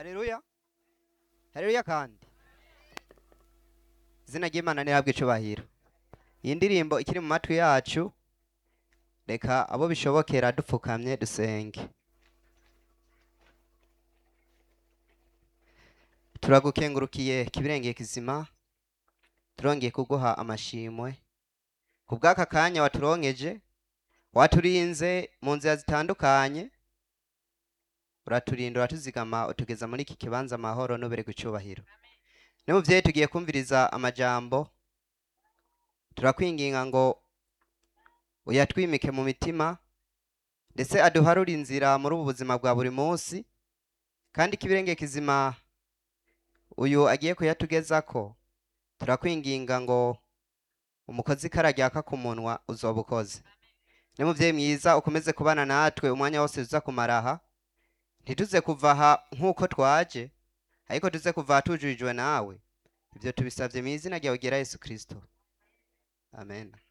Haleluya. Haleluya kandi. Izina ry'Imana nirabwe icubahiro. Iyi ndirimbo ikiri mu matwi yacu, reka abo bishobokera dupfukamye dusenge. Turagukengurukiye kibirengeye kizima, turongeye kuguha amashimwe. Ku bw'aka kanya waturonkeje, waturinze mu nzira zitandukanye, uraturinda uratuzigama utugeza muri iki kibanza amahoro n'ubereka icubahiro. Ne muvyeyi tugiye kumviriza amajambo, turakwinginga ngo uyatwimike mu mitima, ndetse aduharure inzira muri ubu buzima bwa buri munsi, kandi kibirenge kizima uyu agiye kuyatugezako, turakwinginga ngo umukozi kararyaka ku munwa uzoba ukoze. Ne muvyeyi mwiza ukomeze kubana natwe umwanya wose tuza kumara aha, ntituze kuva aha nk'uko twaje, ariko tuze kuva aha tujurijwe nawe. Ivyo tubisavye mw'izina ryawe ryera Yesu Kristo. Amen.